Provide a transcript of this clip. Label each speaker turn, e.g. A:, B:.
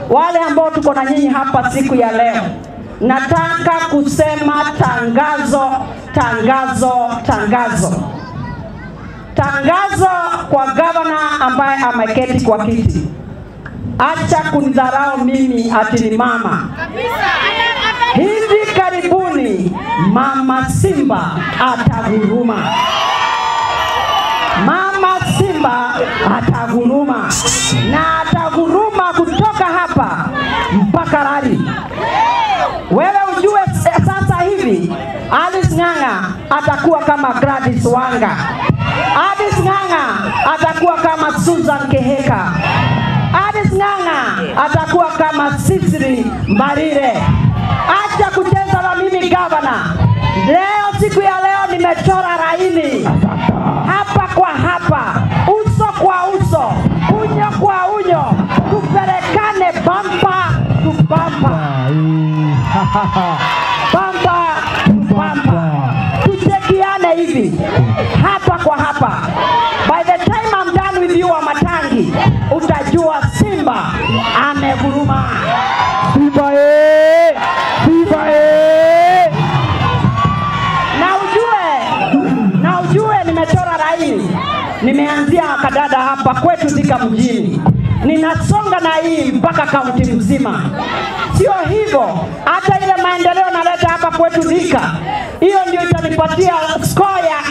A: wale ambao tuko na nyinyi hapa siku ya leo, nataka kusema tangazo, tangazo, tangazo, tangazo kwa gavana ambaye ameketi kwa kiti. Acha kunidharau mimi ati ni mama. Hivi karibuni mama Simba ataguruma. Mama Simba ataguruma na ataguruma kutoka hapa mpaka Rari. Wewe ujue s- sasa hivi Alice Ng'ang'a atakuwa kama Gladys Wanga. Alice Ng'ang'a atakuwa kama Susan Keheka. Alice Ng'ang'a atakuwa kama Sisiri Mbarire. Acha kucheza na mimi gavana. Leo siku ya leo nimechora laini hapa kwa hapa, uso kwa uso, unyo kwa unyo, tupelekane bampa tu bampa, bampa tu bampa, tuchekiane hivi hapa kwa hapa. By the time I'm done with you Wamatangi, utajua Simba ameguruma.
B: Simba eh! Simba eh!
A: na ujue na ujue nimechora laini nimeanzia kadada hapa kwetu Thika mjini ninasonga na hii mpaka kaunti mzima sio hivyo hata ile maendeleo naleta hapa kwetu Thika hiyo ndio itanipatia score ya